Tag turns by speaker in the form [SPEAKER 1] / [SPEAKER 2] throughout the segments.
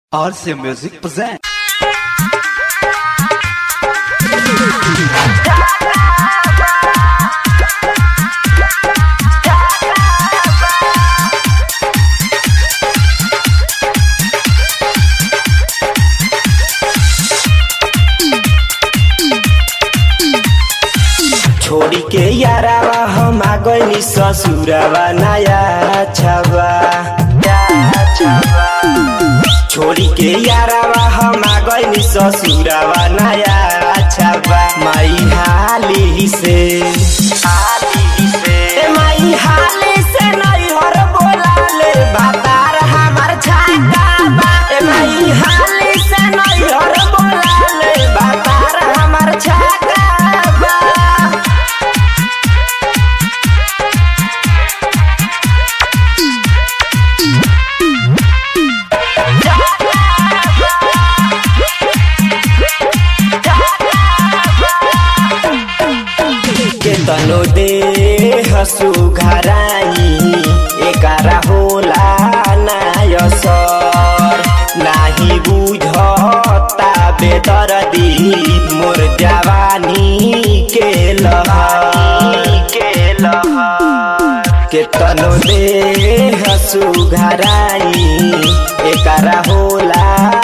[SPEAKER 1] RC Music present.
[SPEAKER 2] छोड़ी के यारावा हम आ गइनी ससुरावा नया छावा छोड़ी के यारावा हम आ गइनी ससुरावा नया छावा माई हाली से हाली से ए माई हाली से नहीं हर बोला ले बातार हमार छाता बा ए माई हाली से नहीं हर बोला ले बातार हमार छाता बा के तनो दे हसु घराई एकारा होला नायसर नाही बुझता बेदर्दी मोर जवानी के लहर के लहर के तनो दे हसु घराई एकारा होला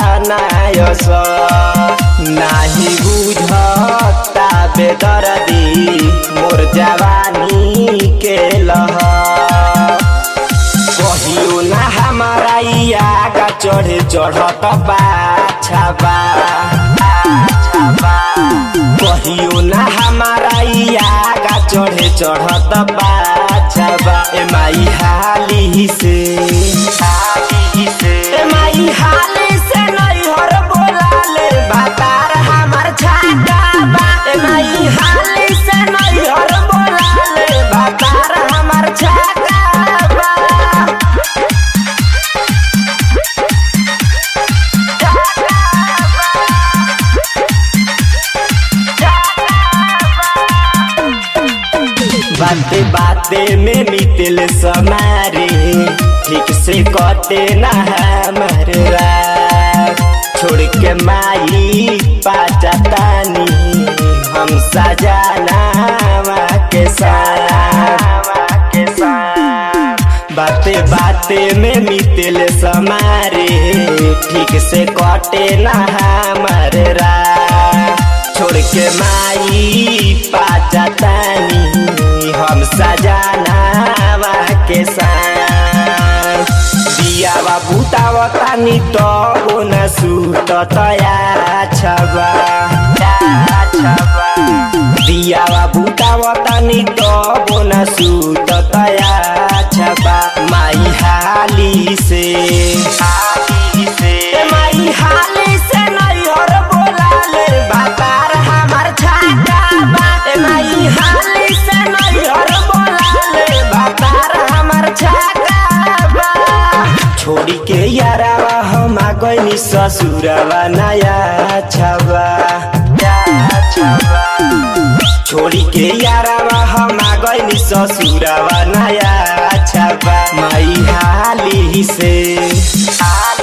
[SPEAKER 2] नायसर नाही बुझता बेदर्दी मोर जवानी के लहर कहियो ना हमारा आगा चढ़े चढ़त बाछाबा कहियो ना हमारा आगा चढ़े चढ़त बाछाबा ए माई हाली से हाली से ए माई हाली से नहीं हर बोला ले बातार हमार छाता बा ए माई हाली से नहीं हर बोला ले बातार हमार छाता बा बाते बाते में मितिल समारे ठीक से कटे ना हमर रात छोड़ के माई पाचातानी हम सजाना के साथ के साथ बाते बाते में मितिल समारे ठीक से कटे ना हमर रात छोड़ के माई पाचातानी हम सजाना के साथ दियावा बुतावतानी तो न सूत तया छबा दियावा बुतावतानी तो न सूत तया छबा माई हाली से हाली से ए माई हाली से नहीं और बोला ले बातार हमार छाता बा ए माई हाली से नहीं और बोला ले बातार हमार छाता बा छोड़ी के यारावा हम आ गइनी ससुरावा नया छबा छोड़ी के यारावा हम आ गइनी ससुरावा नया छबा माई हाली से हाली